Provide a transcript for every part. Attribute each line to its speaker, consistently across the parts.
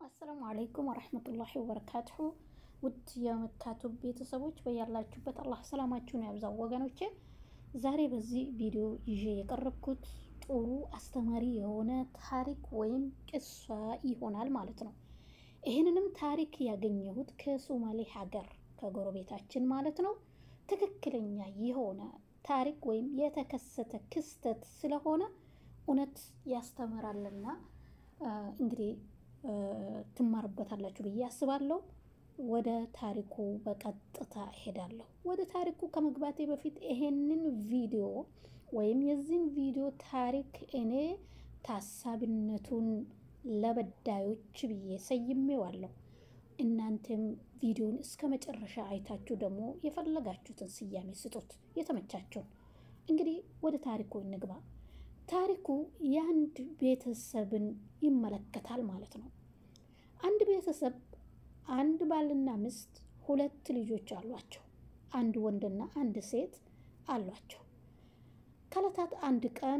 Speaker 1: አሰላሙ አለይኩም ወረህመቱላሂ ወበረካቱሁ። ውድ የመካቱ ቤተሰቦች በያላችሁበት አላህ ሰላማችሁን ያብዛው ወገኖቼ። ዛሬ በዚህ ቪዲዮ ይዤ የቀረብኩት ጥሩ አስተማሪ የሆነ ታሪክ ወይም ቅሷ ይሆናል ማለት ነው። ይህንንም ታሪክ ያገኘሁት ከሶማሌ ሀገር ከጎረቤታችን ማለት ነው። ትክክለኛ የሆነ ታሪክ ወይም የተከሰተ ክስተት ስለሆነ እውነት ያስተምራልና እንግዲህ ትማርበታላችሁ ብዬ አስባለሁ። ወደ ታሪኩ በቀጥታ እሄዳለሁ። ወደ ታሪኩ ከመግባቴ በፊት ይሄንን ቪዲዮ ወይም የዚህን ቪዲዮ ታሪክ እኔ ታሳቢነቱን ለበዳዮች ብዬ ሰይሜዋለሁ። እናንተም ቪዲዮን እስከ መጨረሻ አይታችሁ ደግሞ የፈለጋችሁትን ስያሜ ስጡት፣ የተመቻችሁን። እንግዲህ ወደ ታሪኩ እንግባ። ታሪኩ የአንድ ቤተሰብን ይመለከታል ማለት ነው። አንድ ቤተሰብ አንድ ባልና ሚስት ሁለት ልጆች አሏቸው። አንድ ወንድና አንድ ሴት አሏቸው። ከዕለታት አንድ ቀን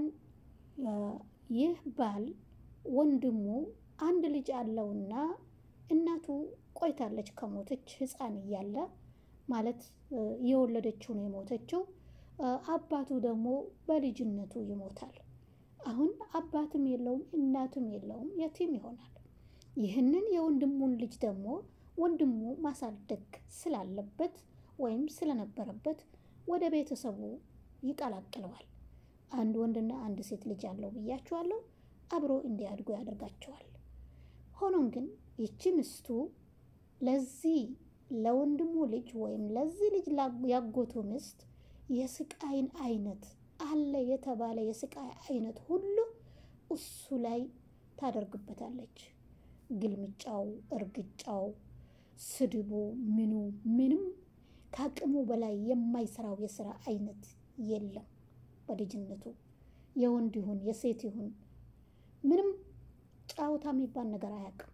Speaker 1: ይህ ባል ወንድሙ አንድ ልጅ አለውና እናቱ ቆይታለች ከሞተች ሕፃን እያለ ማለት የወለደችው ነው የሞተችው። አባቱ ደግሞ በልጅነቱ ይሞታል። አሁን አባትም የለውም እናትም የለውም፣ የቲም ይሆናል። ይህንን የወንድሙን ልጅ ደግሞ ወንድሙ ማሳደግ ስላለበት ወይም ስለነበረበት ወደ ቤተሰቡ ይቀላቅለዋል። አንድ ወንድና አንድ ሴት ልጅ አለው ብያችኋለሁ። አብሮ እንዲያድጉ ያደርጋቸዋል። ሆኖም ግን ይቺ ምስቱ ለዚህ ለወንድሙ ልጅ ወይም ለዚህ ልጅ ያጎቱ ምስት የስቃይን አይነት አለ የተባለ የስቃይ አይነት ሁሉ እሱ ላይ ታደርግበታለች። ግልምጫው፣ እርግጫው፣ ስድቡ፣ ምኑ ምንም ከአቅሙ በላይ የማይሰራው የስራ አይነት የለም። በልጅነቱ የወንድ ይሁን የሴት ይሁን ምንም ጫወታ የሚባል ነገር አያውቅም።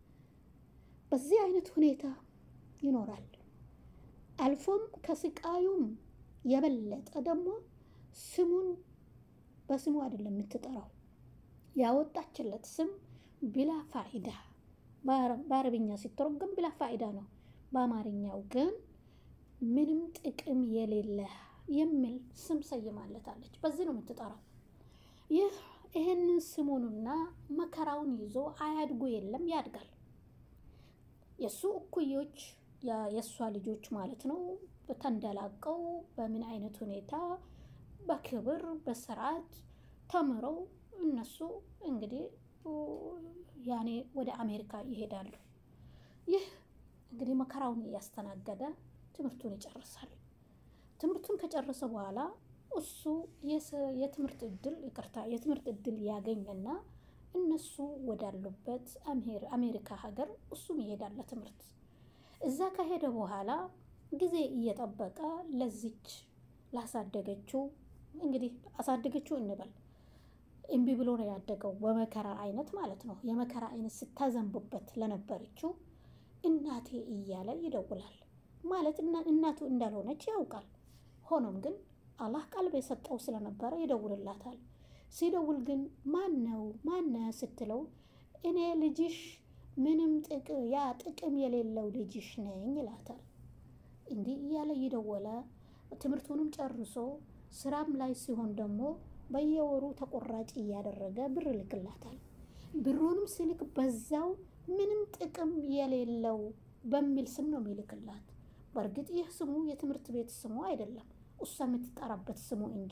Speaker 1: በዚህ አይነት ሁኔታ ይኖራል። አልፎም ከስቃዩም የበለጠ ደግሞ ስሙን በስሙ አይደለም የምትጠራው። ያወጣችለት ስም ቢላ ፋኢዳ፣ በአረብኛ ሲተረጎም ቢላ ፋኢዳ ነው። በአማርኛው ግን ምንም ጥቅም የሌለ የሚል ስም ሰይማለታለች። በዚህ ነው የምትጠራው። ይህ ይህንን ስሙንና መከራውን ይዞ አያድጉ የለም ያድጋል። የእሱ እኩዮች የእሷ ልጆች ማለት ነው ተንደላቀው በምን አይነት ሁኔታ በክብር በስርዓት ተምረው እነሱ እንግዲህ ያኔ ወደ አሜሪካ ይሄዳሉ። ይህ እንግዲህ መከራውን እያስተናገደ ትምህርቱን ይጨርሳል። ትምህርቱን ከጨረሰ በኋላ እሱ የትምህርት እድል ይቅርታ የትምህርት እድል ያገኘና እነሱ ወዳሉበት አሜሪካ ሀገር እሱም ይሄዳል ለትምህርት። እዛ ከሄደ በኋላ ጊዜ እየጠበቀ ለዚች ላሳደገችው እንግዲህ አሳደገችው እንበል እምቢ ብሎ ነው ያደገው፣ በመከራ አይነት ማለት ነው። የመከራ አይነት ስታዘንብበት ለነበረችው እናቴ እያለ ይደውላል። ማለት እናቱ እንዳልሆነች ያውቃል። ሆኖም ግን አላህ ቀልብ የሰጠው ስለነበረ ይደውልላታል። ሲደውል ግን ማን ነው ማነ ስትለው እኔ ልጅሽ ምንም ያ ጥቅም የሌለው ልጅሽ ነኝ ይላታል። እንዲህ እያለ እየደወለ ትምህርቱንም ጨርሶ ስራም ላይ ሲሆን ደግሞ በየወሩ ተቆራጭ እያደረገ ብር ልክላታል። ብሩንም ሲልክ በዛው ምንም ጥቅም የሌለው በሚል ስም ነው የሚልክላት። በእርግጥ ይህ ስሙ የትምህርት ቤት ስሙ አይደለም፣ እሷ የምትጠራበት ስሙ እንጂ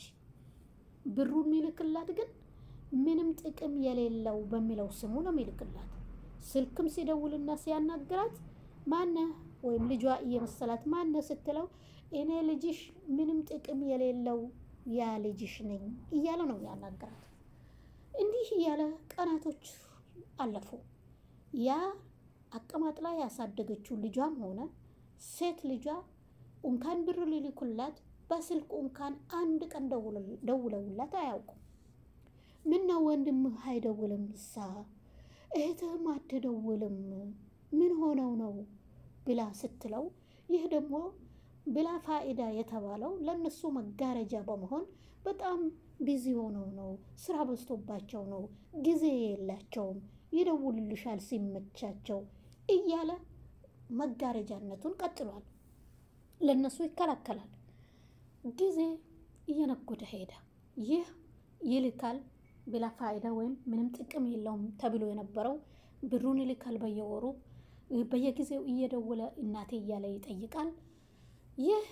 Speaker 1: ብሩን የሚልክላት ግን ምንም ጥቅም የሌለው በሚለው ስሙ ነው የሚልክላት። ስልክም ሲደውልና ሲያናግራት ማነ ወይም ልጇ እየመሰላት ማነ ስትለው እኔ ልጅሽ ምንም ጥቅም የሌለው ያ ልጅሽ ነኝ እያለ ነው ያናገራት። እንዲህ እያለ ቀናቶች አለፉ። ያ አቀማጥላ ያሳደገችው ልጇም ሆነ ሴት ልጇ እንኳን ብር ሊልኩላት በስልክ እንኳን አንድ ቀን ደውለውላት አያውቁም። ምነው ወንድምህ አይደውልም? እሳ እህትህም አትደውልም? ምን ሆነው ነው ብላ ስትለው ይህ ደግሞ ብላ ፋኢዳ የተባለው ለእነሱ መጋረጃ በመሆን በጣም ቢዚ ሆነው ነው፣ ስራ በዝቶባቸው ነው፣ ጊዜ የላቸውም ይደውልልሻል ሲመቻቸው እያለ መጋረጃነቱን ቀጥሏል። ለእነሱ ይከላከላል። ጊዜ እየነጎደ ሄደ። ይህ ይልካል ብላ ፋይዳ ወይም ምንም ጥቅም የለውም ተብሎ የነበረው ብሩን ይልካል በየወሩ በየጊዜው እየደወለ እናቴ እያለ ይጠይቃል። ይህ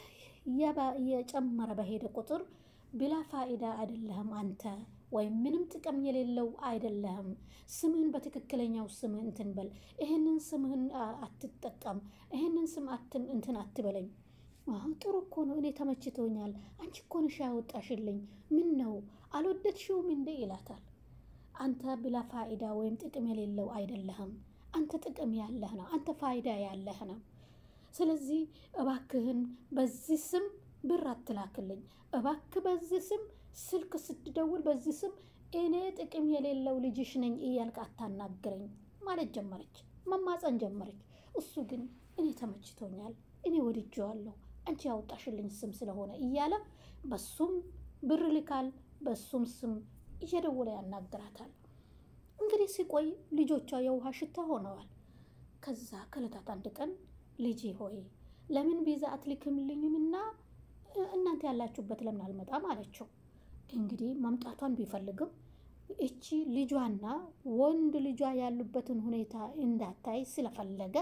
Speaker 1: የጨመረ በሄደ ቁጥር ብላ ፋይዳ አይደለህም አንተ ወይም ምንም ጥቅም የሌለው አይደለህም። ስምህን በትክክለኛው ስምህ እንትን በል፣ ይህንን ስምህን አትጠቀም፣ ይህንን ስም እንትን አትበለኝ። አሁን ጥሩ እኮ ነው፣ እኔ ተመችቶኛል። አንቺ እኮ ነሽ ያወጣሽልኝ። ምን ነው አልወደድሽውም እንዴ ይላታል። አንተ ብላ ፋይዳ ወይም ጥቅም የሌለው አይደለህም። አንተ ጥቅም ያለህ ነው። አንተ ፋይዳ ያለህ ነው። ስለዚህ እባክህን በዚህ ስም ብር አትላክልኝ። እባክህ በዚህ ስም ስልክ ስትደውል በዚህ ስም እኔ ጥቅም የሌለው ልጅሽ ነኝ እያልክ አታናግረኝ ማለት ጀመረች። መማፀን ጀመረች። እሱ ግን እኔ ተመችቶኛል፣ እኔ ወድጄዋለሁ፣ አንቺ ያወጣሽልኝ ስም ስለሆነ እያለ በሱም ብር ልካል፣ በሱም ስም እየደወለ ያናግራታል። እንግዲህ ሲቆይ ልጆቿ የውሃ ሽታ ሆነዋል። ከዛ ከዕለታት አንድ ቀን ልጄ ሆይ ለምን ቪዛ አትልክምልኝም እና እናንተ ያላችሁበት ለምን አልመጣም አለችው። እንግዲህ መምጣቷን ቢፈልግም እቺ ልጇና ወንድ ልጇ ያሉበትን ሁኔታ እንዳታይ ስለፈለገ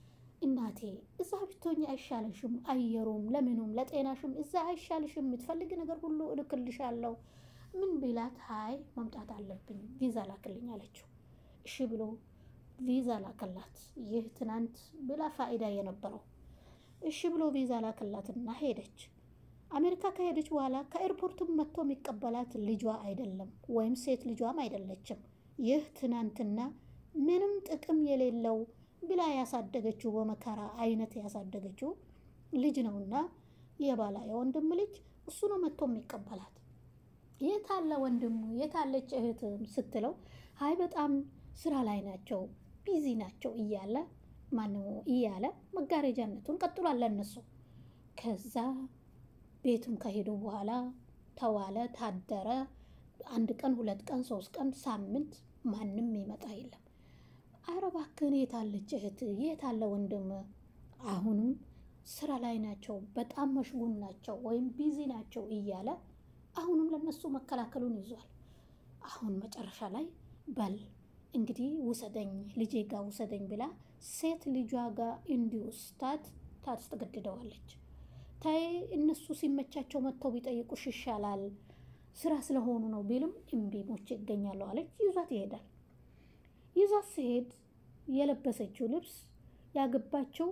Speaker 1: እናቴ እዛ ብትሆኝ አይሻልሽም? አየሩም ለምኑም ለጤናሽም እዛ አይሻልሽም? የምትፈልግ ነገር ሁሉ እልክልሻለሁ። ምን ቢላት ሀይ መምጣት አለብኝ ቪዛ ላክልኝ አለችው። እሺ ብሎ ቪዛ ላከላት። ይህ ትናንት ብላ ፋይዳ የነበረው እሺ ብሎ ቪዛ ላከላትና ሄደች። አሜሪካ ከሄደች በኋላ ከኤርፖርትም መጥቶ የሚቀበላት ልጇ አይደለም ወይም ሴት ልጇም አይደለችም። ይህ ትናንትና ምንም ጥቅም የሌለው ብላ ያሳደገችው በመከራ አይነት ያሳደገችው ልጅ ነውና የባላ የወንድም ልጅ እሱ ነው መጥቶ የሚቀበላት። የታለ ወንድሙ የታለች እህትም ስትለው ሀይ በጣም ስራ ላይ ናቸው ቢዚ ናቸው እያለ ማነው እያለ መጋረጃነቱን ቀጥሏል ለእነሱ ከዛ ቤትም ከሄዱ በኋላ ተዋለ ታደረ። አንድ ቀን ሁለት ቀን ሶስት ቀን ሳምንት ማንም ይመጣ የለም። ኧረ እባክህን የታለች እህት የታለ ወንድም? አሁንም ስራ ላይ ናቸው፣ በጣም መሽጉን ናቸው ወይም ቢዚ ናቸው እያለ አሁንም ለነሱ መከላከሉን ይዟል። አሁን መጨረሻ ላይ በል እንግዲህ ውሰደኝ ልጄ ጋ ውሰደኝ ብላ ሴት ልጇ ጋር እንዲወስዳት ታስገድደዋለች። ታይ እነሱ ሲመቻቸው መጥተው ቢጠይቁሽ ይሻላል ስራ ስለሆኑ ነው ቢልም እምቢ ሞቼ ይገኛሉ አለች። ይዟት ይሄዳል። ይዟት ሲሄድ የለበሰችው ልብስ ያገባችው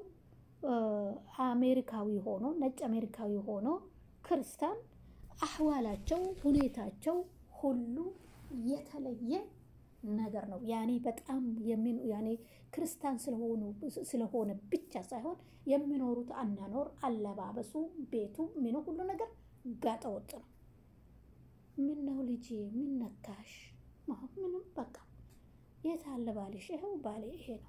Speaker 1: አሜሪካዊ ሆኖ ነጭ አሜሪካዊ ሆኖ ክርስቲያን አህዋላቸው ሁኔታቸው ሁሉ የተለየ ነገር ነው። ያኔ በጣም የሚኑ ያኔ ክርስቲያን ስለሆኑ ስለሆነ ብቻ ሳይሆን የሚኖሩት አናኖር፣ አለባበሱ፣ ቤቱ፣ ምኑ ሁሉ ነገር ጋጠ ወጥ ነው። ምን ነው ልጄ ምን ነካሽ? ምንም በቃ የት አለ ባልሽ? ይኸው ባሌ ይሄ ነው።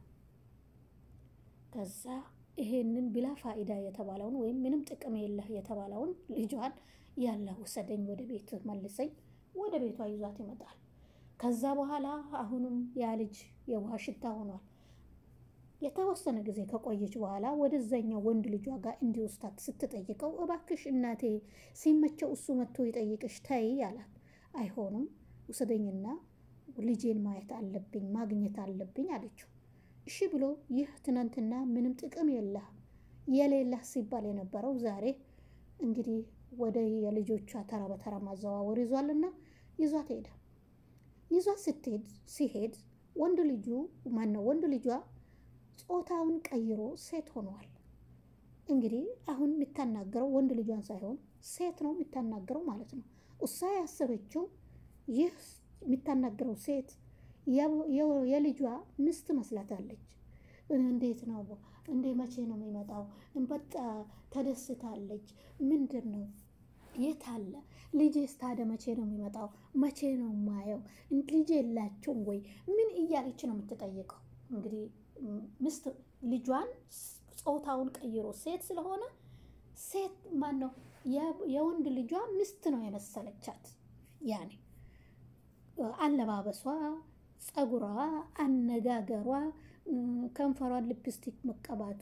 Speaker 1: ከዛ ይሄንን ብላ ፋይዳ የተባለውን ወይም ምንም ጥቅም የለህ የተባለውን ልጇን ያለ ውሰደኝ፣ ወደ ቤት መልሰኝ፣ ወደ ቤቷ ይዟት ይመጣል። ከዛ በኋላ አሁንም ያ ልጅ የውሃ ሽታ ሆኗል። የተወሰነ ጊዜ ከቆየች በኋላ ወደዛኛው ወንድ ልጇ ጋር እንዲወስዳት ስትጠይቀው እባክሽ እናቴ ሲመቸው እሱ መጥቶ ይጠይቅሽ ተይ አላት። አይሆንም ውሰደኝና ልጄን ማየት አለብኝ ማግኘት አለብኝ አለችው። እሺ ብሎ ይህ ትናንትና ምንም ጥቅም የለህ የሌለህ ሲባል የነበረው ዛሬ እንግዲህ ወደ የልጆቿ ተራ በተራ ማዘዋወር ይዟልና ይዟት ሄደ። ይዟት ስትሄድ ሲሄድ ወንድ ልጁ ማነው ወንድ ልጇ ጾታውን ቀይሮ ሴት ሆኗል። እንግዲህ አሁን የምታናገረው ወንድ ልጇን ሳይሆን ሴት ነው የምታናገረው ማለት ነው። እሷ ያሰበችው ይህ የምታናገረው ሴት የልጇ ሚስት መስላታለች። እንዴት ነው እንዴ? መቼ ነው የሚመጣው? በጣ ተደስታለች። ምንድን ነው የት አለ ልጄስ? ታዲያ መቼ ነው የሚመጣው? መቼ ነው ማየው? ልጅ የላቸውም ወይ? ምን እያለች ነው የምትጠይቀው? እንግዲህ ምስት ልጇን ጾታውን ቀይሮ ሴት ስለሆነ ሴት ማን ነው የወንድ ልጇ ሚስት ነው የመሰለቻት። ያኔ አለባበሷ፣ ጸጉሯ፣ አነጋገሯ፣ ከንፈሯን ሊፕስቲክ መቀባቱ፣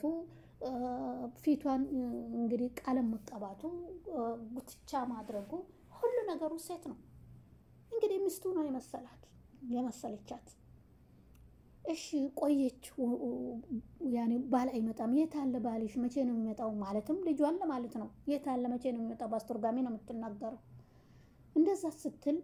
Speaker 1: ፊቷን እንግዲህ ቀለም መቀባቱ፣ ጉትቻ ማድረጉ ሁሉ ነገሩ ሴት ነው። እንግዲህ ሚስቱ ነው የመሰላት የመሰለቻት። እሺ ቆየች። ያኔ ባል አይመጣም። የት አለ ባልሽ? መቼ ነው የሚመጣው? ማለትም ልጇን ለማለት ነው። የት አለ መቼ ነው የሚመጣው? በአስተርጓሚ ነው የምትናገረው። እንደዛ ስትል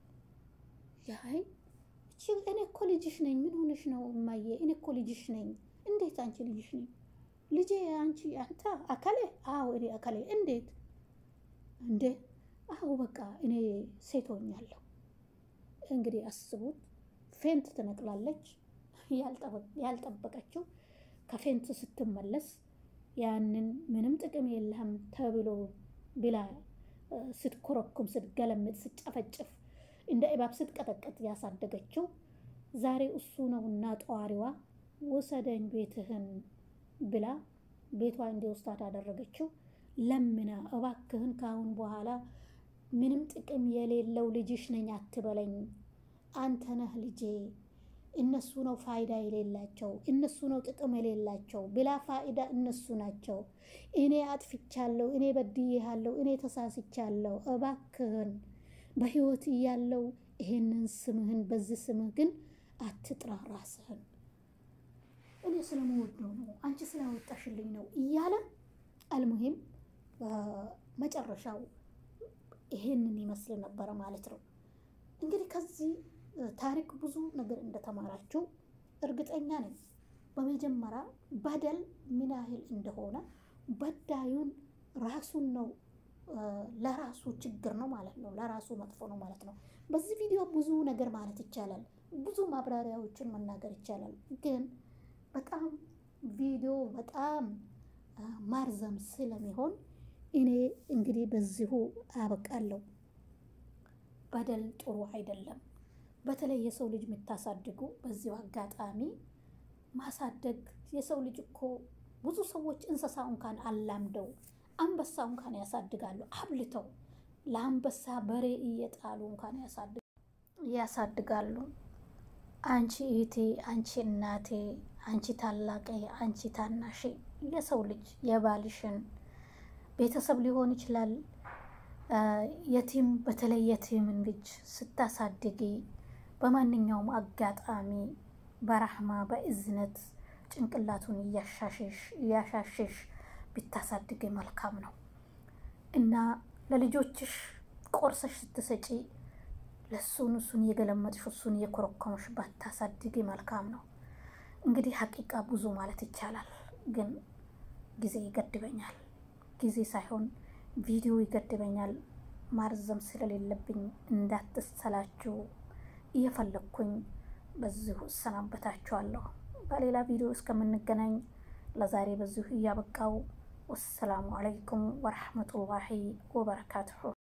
Speaker 1: ያይ እቺ እኔ እኮ ልጅሽ ነኝ። ምን ሆነሽ ነው እማዬ? እኔ እኮ ልጅሽ ነኝ። እንዴት አንቺ ልጅሽ ነኝ? ልጄ አንቺ አንተ አካሌ? አዎ እኔ አካሌ። እንዴት እንዴ? አዎ በቃ እኔ ሴት ሆኛለሁ። እንግዲህ አስቡት። ፌንት ትነቅላለች። ያልጠበቀችው ከፌንት ስትመለስ ያንን ምንም ጥቅም የለህም ተብሎ ብላ ስትኮረኩም፣ ስትገለምጥ፣ ስትጨፈጭፍ እንደ እባብ ስትቀጠቀጥ ያሳደገችው ዛሬ እሱ ነውና ጠዋሪዋ ውሰደኝ ቤትህን ብላ ቤቷ እንዲወስዳት ያደረገችው ለምና እባክህን ካሁን በኋላ ምንም ጥቅም የሌለው ልጅሽ ነኝ አትበለኝ፣ አንተ ነህ ልጄ እነሱ ነው ፋይዳ የሌላቸው፣ እነሱ ነው ጥቅም የሌላቸው። ብላ ፋይዳ እነሱ ናቸው። እኔ አጥፍቻለሁ፣ እኔ በድዬሃለሁ፣ እኔ ተሳስቻለሁ። እባክህን በህይወት እያለው ይሄንን ስምህን በዚህ ስምህ ግን አትጥራ ራስህን። እኔ ስለምወደው ነው፣ አንቺ ስላወጣሽልኝ ነው እያለ አልሙሂም መጨረሻው ይሄንን ይመስል ነበረ ማለት ነው። እንግዲህ ከዚህ ታሪክ ብዙ ነገር እንደተማራችሁ እርግጠኛ ነኝ። በመጀመሪያ በደል ምን ያህል እንደሆነ በዳዩን ራሱን ነው ለራሱ ችግር ነው ማለት ነው፣ ለራሱ መጥፎ ነው ማለት ነው። በዚህ ቪዲዮ ብዙ ነገር ማለት ይቻላል፣ ብዙ ማብራሪያዎችን መናገር ይቻላል። ግን በጣም ቪዲዮ በጣም ማርዘም ስለሚሆን እኔ እንግዲህ በዚሁ አበቃለሁ። በደል ጥሩ አይደለም። በተለይ የሰው ልጅ የምታሳድጉ በዚሁ አጋጣሚ ማሳደግ የሰው ልጅ እኮ ብዙ ሰዎች እንስሳ እንኳን አላምደው አንበሳ እንኳን ያሳድጋሉ አብልተው ለአንበሳ በሬ እየጣሉ እንኳን ያሳድጋሉ። አንቺ እህቴ፣ አንቺ እናቴ፣ አንቺ ታላቄ፣ አንቺ ታናሽ የሰው ልጅ የባልሽን ቤተሰብ ሊሆን ይችላል የቲም በተለይ የቲምን ልጅ ስታሳድጊ በማንኛውም አጋጣሚ በራህማ በእዝነት ጭንቅላቱን እያሻሽሽ ብታሳድጊ መልካም ነው እና ለልጆችሽ ቆርሰሽ ስትሰጪ ለሱን እሱን እየገለመጥሽ እሱን እየኮረኮመሽ ባታሳድጊ መልካም ነው። እንግዲህ ሀቂቃ ብዙ ማለት ይቻላል፣ ግን ጊዜ ይገድበኛል። ጊዜ ሳይሆን ቪዲዮ ይገድበኛል። ማርዘም ስለሌለብኝ እንዳትሰላችሁ እየፈለግኩኝ በዚሁ እሰናበታችኋለሁ። በሌላ ቪዲዮ እስከምንገናኝ ለዛሬ በዚሁ እያበቃው ወሰላሙ አለይኩም ወረሕመቱላሂ ወበረካቱሁ።